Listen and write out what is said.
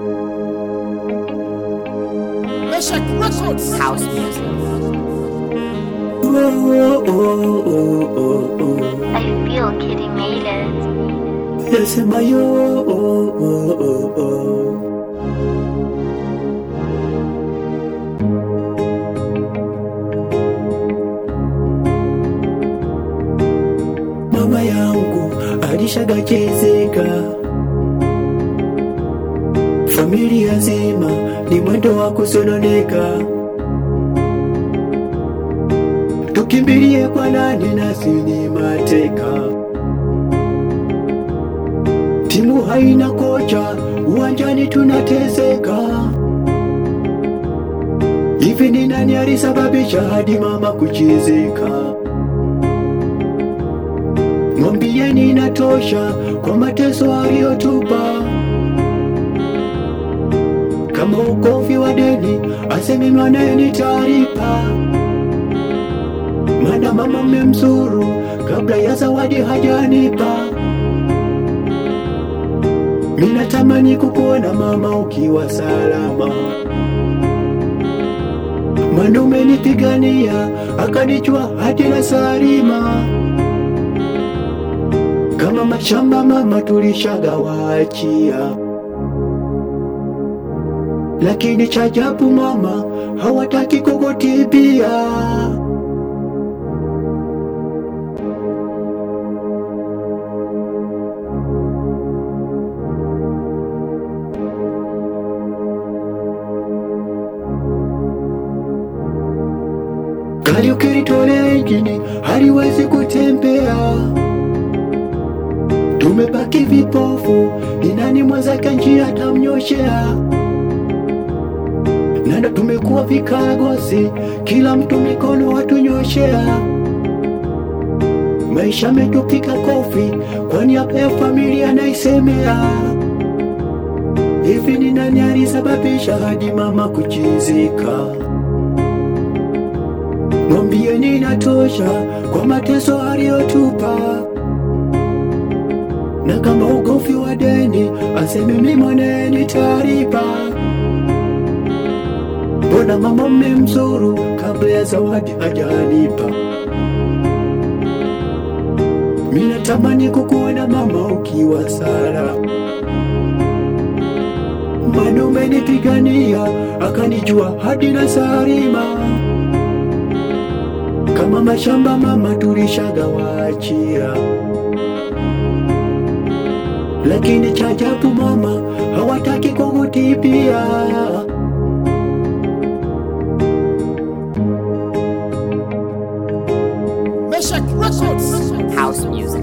Meshach Records. House music. I feel Kitty made it. Nasema yo mama yangu alishagachezeka, familia nzima ni mwendo wa kusononeka. Tukimbilie kwa nani? Nasi ni mateka. Timu haina kocha, uwanjani tunateseka. Hivi ni nani alisababisha hadi mama kuchezeka? Mwambieni inatosha kwa mateso aliyotupa. Kama ukovi wa deni, aseme maneni taarifa. Mana mama mmemzuru kabla ya zawadi hajanipa. Minatamani kukuona mama ukiwa salama, maana umenipigania akanijua hadi na salima. Kama mashamba mama tulishagawaachia, lakini cha ajabu mama hawataki kukutibia. Gari ukilitolea injini haliwezi kutembea. Tumebaki vipofu, ni nani mwenzake njia atamnyoshea? Nanda tumekuwa vikagosi, kila mtu mikono watunyoshea. Maisha metupika kofi, kwani hapa ya familia naisemea. Hivi ni nani alisababisha hadi mama kuchizika? Mwambieni inatosha kwa mateso aliyotupa, na kama ugofi wa deni aseme mimi mwaneni taarifa. Mbona mama mmemzuru kabla ya zawadi hajanipa? Mimi natamani kukuona mama ukiwa salama, maana umenipigania akanijua hadi na salima kama mashamba mama tulishagawaachia, lakini cha ajabu mama hawataki kukutibia. Meshach Records. House music.